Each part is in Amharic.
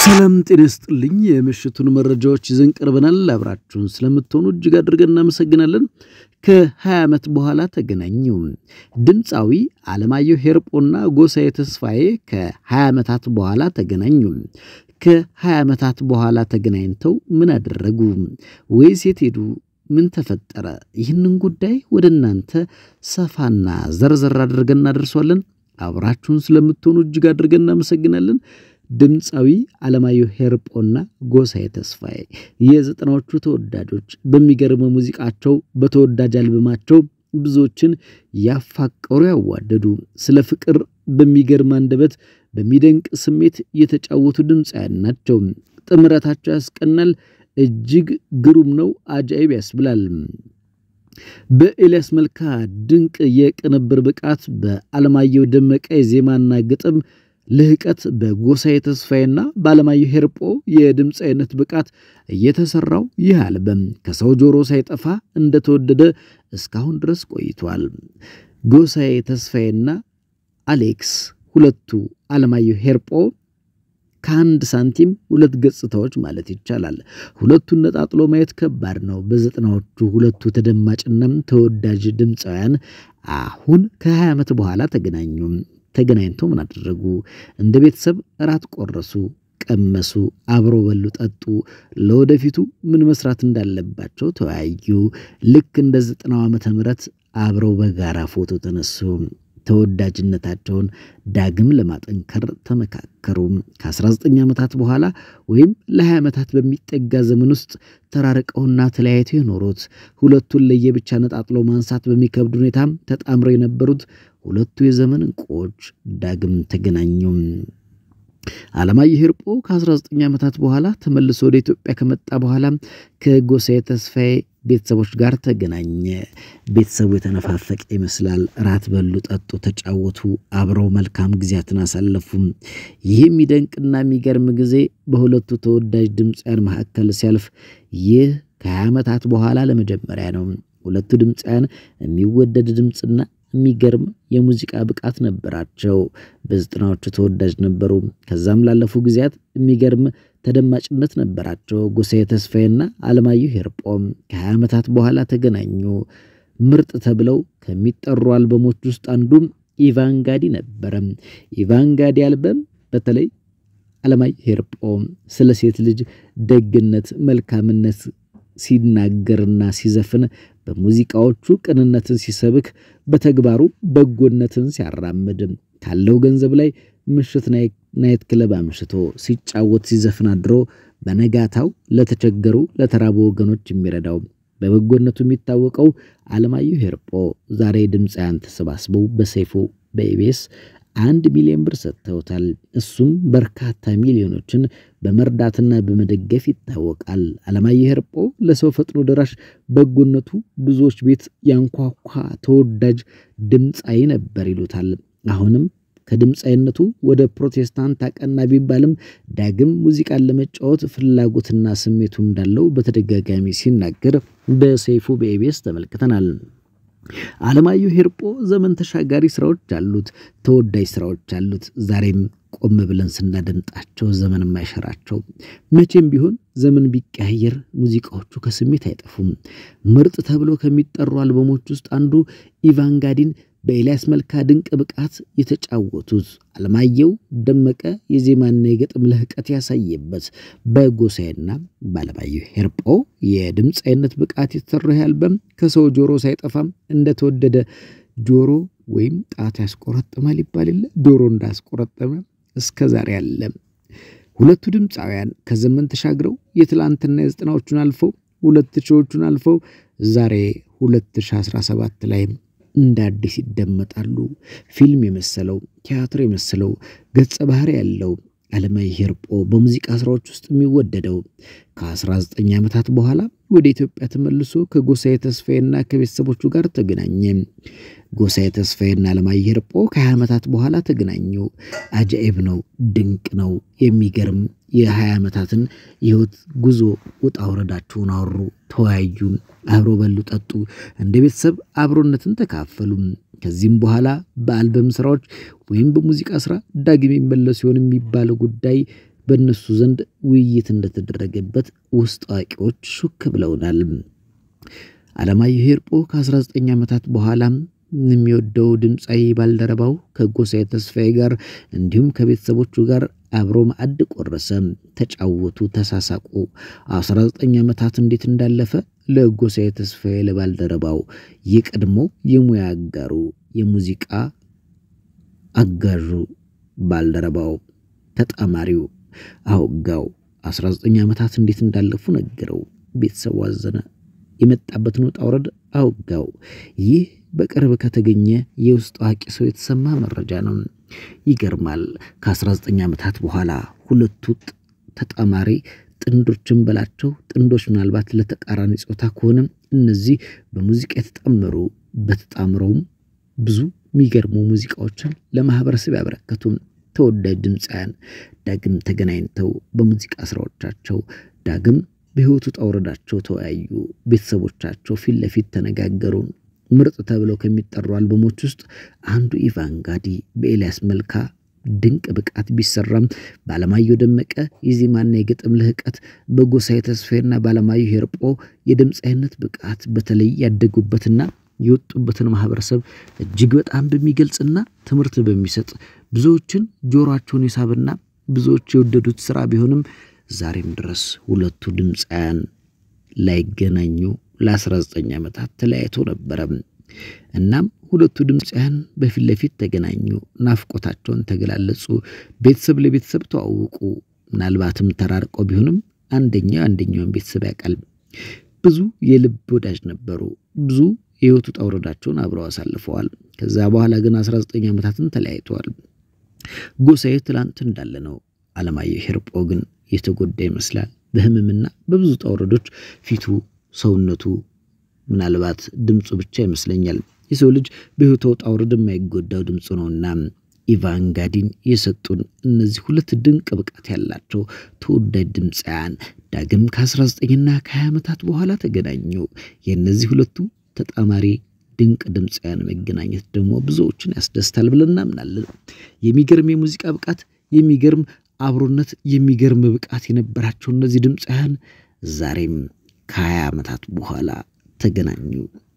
ሰላም ጤና ይስጥልኝ። የምሽቱን መረጃዎች ይዘን ቀርበናል። አብራችሁን ስለምትሆኑ እጅግ አድርገን እናመሰግናለን። ከ20 ዓመት በኋላ ተገናኙ። ድምፃዊ አለማየሁ ሄርጶና ጎሳዬ ተስፋዬ ከ20 ዓመታት በኋላ ተገናኙ። ከ20 ዓመታት በኋላ ተገናኝተው ምን አደረጉ? ወይስ የት ሄዱ? ምን ተፈጠረ? ይህንን ጉዳይ ወደ እናንተ ሰፋና ዘርዘር አድርገን እናደርሷለን። አብራችሁን ስለምትሆኑ እጅግ አድርገን እናመሰግናለን። ድምፃዊ አለማየሁ ሄርጶና ጎሳዬ ተስፋዬ የዘጠናዎቹ ተወዳጆች በሚገርመ ሙዚቃቸው በተወዳጅ አልበማቸው ብዙዎችን ያፋቀሩ ያዋደዱ፣ ስለ ፍቅር በሚገርም አንደበት በሚደንቅ ስሜት የተጫወቱ ድምፃውያን ናቸው። ጥምረታቸው ያስቀናል። እጅግ ግሩም ነው። አጃኢብ ያስብላል። በኤልያስ መልካ ድንቅ የቅንብር ብቃት፣ በአለማየሁ ደመቀ የዜማና ግጥም ልህቀት በጎሳዬ ተስፋዬና በአለማየሁ ሄርጶ የድምፃዊነት ብቃት እየተሰራው ይህ አልበም ከሰው ጆሮ ሳይጠፋ እንደተወደደ እስካሁን ድረስ ቆይቷል። ጎሳዬ ተስፋዬና አሌክስ ሁለቱ አለማየሁ ሄርጶ ከአንድ ሳንቲም ሁለት ገጽታዎች ማለት ይቻላል። ሁለቱን ነጣጥሎ ማየት ከባድ ነው። በዘጠናዎቹ ሁለቱ ተደማጭና ተወዳጅ ድምፃውያን አሁን ከ20 ዓመት በኋላ ተገናኙ። ተገናኝተው ምን አደረጉ? እንደ ቤተሰብ እራት ቆረሱ፣ ቀመሱ፣ አብሮ በሉ፣ ጠጡ። ለወደፊቱ ምን መስራት እንዳለባቸው ተወያዩ። ልክ እንደ ዘጠናው ዓመተ ምህረት አብረው በጋራ ፎቶ ተነሱ። ተወዳጅነታቸውን ዳግም ለማጠንከር ተመካከሩ። ከ19 ዓመታት በኋላ ወይም ለ20 ዓመታት በሚጠጋ ዘመን ውስጥ ተራርቀውና ተለያይተው የኖሩት ሁለቱን ለየብቻ ነጣጥሎ ማንሳት በሚከብድ ሁኔታ ተጣምረው የነበሩት ሁለቱ የዘመን እንቁዎች ዳግም ተገናኙ። አለማየሁ ሄርጶ ከ19 ዓመታት በኋላ ተመልሶ ወደ ኢትዮጵያ ከመጣ በኋላ ከጎሳዬ ተስፋዬ ቤተሰቦች ጋር ተገናኘ። ቤተሰቡ የተነፋፈቀ ይመስላል። ራት በሉ፣ ጠጡ፣ ተጫወቱ፣ አብረው መልካም ጊዜያትን አሳለፉ። ይህ የሚደንቅና የሚገርም ጊዜ በሁለቱ ተወዳጅ ድምፃውያን መካከል ሲያልፍ ይህ ከ20 ዓመታት በኋላ ለመጀመሪያ ነው። ሁለቱ ድምፃውያን የሚወደድ ድምፅና የሚገርም የሙዚቃ ብቃት ነበራቸው። በዘጠናዎቹ ተወዳጅ ነበሩ። ከዛም ላለፉ ጊዜያት የሚገርም ተደማጭነት ነበራቸው። ጎሳዬ ተስፋዬና አለማየሁ ሄርጶም ከ20 ዓመታት በኋላ ተገናኙ። ምርጥ ተብለው ከሚጠሩ አልበሞች ውስጥ አንዱ ኢቫንጋዲ ነበረ። ኢቫንጋዲ አልበም በተለይ አለማየሁ ሄርጶ ስለ ሴት ልጅ ደግነት፣ መልካምነት ሲናገርና ሲዘፍን በሙዚቃዎቹ ቅንነትን ሲሰብክ በተግባሩ በጎነትን ሲያራምድ ካለው ገንዘብ ላይ ምሽት ናይት ክለብ አምሽቶ ሲጫወት ሲዘፍን አድሮ በነጋታው ለተቸገሩ ለተራቡ ወገኖች የሚረዳው በበጎነቱ የሚታወቀው አለማየሁ ሄርጶ ዛሬ ድምፃውያን ተሰባስበው በሰይፉ በኢቢኤስ አንድ ሚሊዮን ብር ሰጥተውታል። እሱም በርካታ ሚሊዮኖችን በመርዳትና በመደገፍ ይታወቃል። አለማየሁ ሄርጶ ለሰው ፈጥኖ ደራሽ በጎነቱ ብዙዎች ቤት ያንኳኳ ተወዳጅ ድምፃዊ ነበር ይሉታል። አሁንም ከድምፃዊነቱ ወደ ፕሮቴስታንት አቀና ቢባልም ዳግም ሙዚቃን ለመጫወት ፍላጎትና ስሜቱ እንዳለው በተደጋጋሚ ሲናገር በሰይፉ በኢቢኤስ ተመልክተናል። አለማየሁ ሄርጶ ዘመን ተሻጋሪ ስራዎች አሉት፣ ተወዳጅ ስራዎች አሉት። ዛሬም ቆም ብለን ስናደምጣቸው ዘመን የማይሸራቸው መቼም ቢሆን ዘመን ቢቀያየር ሙዚቃዎቹ ከስሜት አይጠፉም። ምርጥ ተብሎ ከሚጠሩ አልበሞች ውስጥ አንዱ ኢቫንጋዲን በኤልያስ መልካ ድንቅ ብቃት የተጫወቱት አለማየሁ ደመቀ የዜማና የገጥም ልህቀት ያሳየበት በጎሳዬና በአለማየሁ ሄርጶ የድምፃዊነት ብቃት የተሰራው አልበም ከሰው ጆሮ ሳይጠፋም እንደተወደደ ጆሮ ወይም ጣት ያስቆረጥማል ይባል የለ ዶሮ እንዳስቆረጠመ እስከ ዛሬ አለ። ሁለቱ ድምፃውያን ከዘመን ተሻግረው የትላንትና የዘጠናዎቹን አልፈው ሁለት ሺዎቹን አልፈው ዛሬ 2017 ላይ እንደ አዲስ ይደመጣሉ። ፊልም የመሰለው ቲያትር የመሰለው ገጸ ባህሪ ያለው አለማየሁ ሄርጶ በሙዚቃ ስራዎች ውስጥ የሚወደደው ከ19 ዓመታት በኋላ ወደ ኢትዮጵያ ተመልሶ ከጎሳዬ ተስፋዬና ከቤተሰቦቹ ጋር ተገናኘ። ጎሳዬ ተስፋዬና አለማየሁ ሄርጶ ከ20 ዓመታት በኋላ ተገናኙ። አጃኢብ ነው፣ ድንቅ ነው፣ የሚገርም የ20 ዓመታትን የህይወት ጉዞ ውጣ ውረዳቸውን አወሩ፣ ተወያዩ፣ አብሮ በሉ፣ ጠጡ፣ እንደ ቤተሰብ አብሮነትን ተካፈሉ። ከዚህም በኋላ በአልበም ስራዎች ወይም በሙዚቃ ስራ ዳግም የሚመለሱ ሲሆን የሚባለው ጉዳይ በእነሱ ዘንድ ውይይት እንደተደረገበት ውስጥ አዋቂዎች ሹክ ብለውናል። አለማየሁ ሄርጶ ከ19 ዓመታት በኋላም የሚወደው ድምፃዊ ባልደረባው ከጎሳዬ ተስፋዬ ጋር እንዲሁም ከቤተሰቦቹ ጋር አብሮ ማዕድ ቆረሰ፣ ተጫወቱ፣ ተሳሳቁ። 19 ዓመታት እንዴት እንዳለፈ ለጎሳዬ ተስፋዬ ለባልደረባው የቀድሞ የሙያ አጋሩ የሙዚቃ አጋዡ ባልደረባው ተጣማሪው አውጋው 19 ዓመታት እንዴት እንዳለፉ ነገረው። ቤተሰቡ አዘነ። የመጣበትን ውጣ ውረድ አውጋው። ይህ በቅርብ ከተገኘ የውስጥ አዋቂ ሰው የተሰማ መረጃ ነው። ይገርማል። ከ19 ዓመታት በኋላ ሁለቱ ተጣማሪ ጥንዶችን በላቸው ጥንዶች ምናልባት ለተቃራኒ ጾታ ከሆነም እነዚህ በሙዚቃ የተጣመሩ በተጣምረውም ብዙ የሚገርሙ ሙዚቃዎችን ለማህበረሰብ ያበረከቱም ተወዳጅ ድምፃውያን ዳግም ተገናኝተው በሙዚቃ ስራዎቻቸው ዳግም በሕይወቱ ውጣ ውረዳቸው ተወያዩ። ቤተሰቦቻቸው ፊት ለፊት ተነጋገሩ። ምርጥ ተብለው ከሚጠሩ አልበሞች ውስጥ አንዱ ኢቫንጋዲ በኤልያስ መልካ ድንቅ ብቃት ቢሰራም በአለማየሁ ደመቀ የዜማና የግጥም ልህቀት በጎሳዬ ተስፋዬና በአለማየሁ ሄርጶ የድምፃዊነት ብቃት በተለይ ያደጉበትና የወጡበትን ማህበረሰብ እጅግ በጣም በሚገልጽና ትምህርት በሚሰጥ ብዙዎችን ጆሮአቸውን የሳብና ብዙዎች የወደዱት ስራ ቢሆንም ዛሬም ድረስ ሁለቱ ድምፃውያን ላይገናኙ ለ19 ዓመታት ተለያይቶ ነበረ። እናም ሁለቱ ድምፃውያን በፊት ለፊት ተገናኙ፣ ናፍቆታቸውን ተገላለጹ፣ ቤተሰብ ለቤተሰብ ተዋውቁ። ምናልባትም ተራርቀው ቢሆንም አንደኛው አንደኛውን ቤተሰብ ያውቃል። ብዙ የልብ ወዳጅ ነበሩ። ብዙ የህይወቱ ውጣ ውረዳቸውን አብረው አሳልፈዋል። ከዛ በኋላ ግን 19 ዓመታትን ተለያይተዋል። ጎሳዬ ትላንት እንዳለ ነው። አለማየሁ ሄርጶ ግን የተጎዳ ይመስላል። በህመምና በብዙ ውጣ ውረዶች ፊቱ፣ ሰውነቱ ምናልባት ድምፁ ብቻ ይመስለኛል። የሰው ልጅ በህይወቱ ውጣ ውረድ የማይጎዳው ድምፁ ነውና ኢቫንጋዲን የሰጡን እነዚህ ሁለት ድንቅ ብቃት ያላቸው ተወዳጅ ድምፃውያን ዳግም ከ19ና ከ20 ዓመታት በኋላ ተገናኙ። የእነዚህ ሁለቱ ተጣማሪ ድንቅ ድምፃውያን መገናኘት ደግሞ ብዙዎችን ያስደስታል ብለን እናምናለን። የሚገርም የሙዚቃ ብቃት፣ የሚገርም አብሮነት፣ የሚገርም ብቃት የነበራቸው እነዚህ ድምፃውያን ዛሬም ከ20 ዓመታት በኋላ ተገናኙ።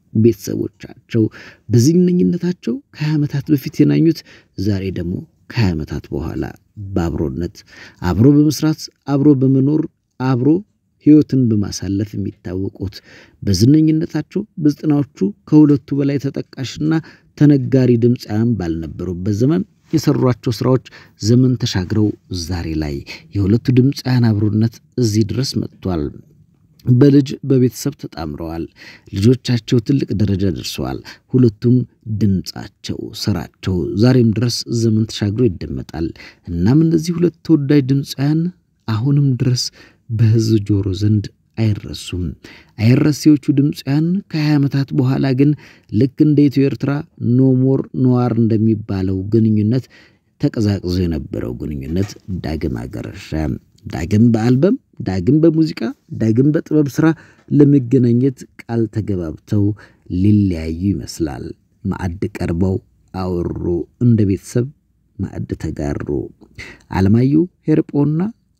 ቤተሰቦቻቸው በዝነኝነታቸው ከ20 ዓመታት በፊት የናኙት ዛሬ ደግሞ ከ20 ዓመታት በኋላ በአብሮነት አብሮ በመስራት አብሮ በመኖር አብሮ ህይወትን በማሳለፍ የሚታወቁት በዝነኝነታቸው በዘጠናዎቹ ከሁለቱ በላይ ተጠቃሽና ተነጋሪ ድምፃውያን ባልነበሩበት ዘመን የሰሯቸው ስራዎች ዘመን ተሻግረው ዛሬ ላይ የሁለቱ ድምፃውያን አብሮነት እዚህ ድረስ መጥቷል። በልጅ በቤተሰብ ተጣምረዋል። ልጆቻቸው ትልቅ ደረጃ ደርሰዋል። ሁለቱም ድምፃቸው፣ ስራቸው ዛሬም ድረስ ዘመን ተሻግሮ ይደመጣል። እናም እነዚህ ሁለት ተወዳጅ ድምፃውያን አሁንም ድረስ በህዝብ ጆሮ ዘንድ አይረሱም። አይረሴዎቹ ድምፃውያን ከ20 ዓመታት በኋላ ግን ልክ እንደ ኢትዮ ኤርትራ ኖሞር ኖዋር እንደሚባለው ግንኙነት ተቀዛቅዞ የነበረው ግንኙነት ዳግም አገረሸ። ዳግም በአልበም ዳግም በሙዚቃ ዳግም በጥበብ ስራ ለመገናኘት ቃል ተገባብተው ሊለያዩ ይመስላል። ማዕድ ቀርበው አወሩ፣ እንደ ቤተሰብ ማዕድ ተጋሩ። አለማየሁ ሄርጶና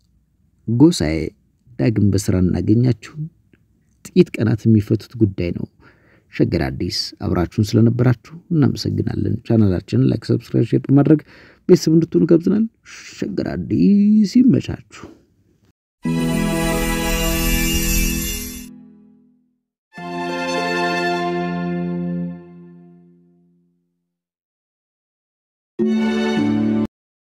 ጎሳዬ ዳግም በስራ እናገኛችሁ። ጥቂት ቀናት የሚፈቱት ጉዳይ ነው። ሸገር አዲስ አብራችሁን ስለነበራችሁ እናመሰግናለን። ቻናላችንን ላይክ፣ ሰብስክራይብ፣ ሼር በማድረግ ቤተሰብ እንድትሆኑ ጋብዘናል። ሸገር አዲስ ይመቻችሁ።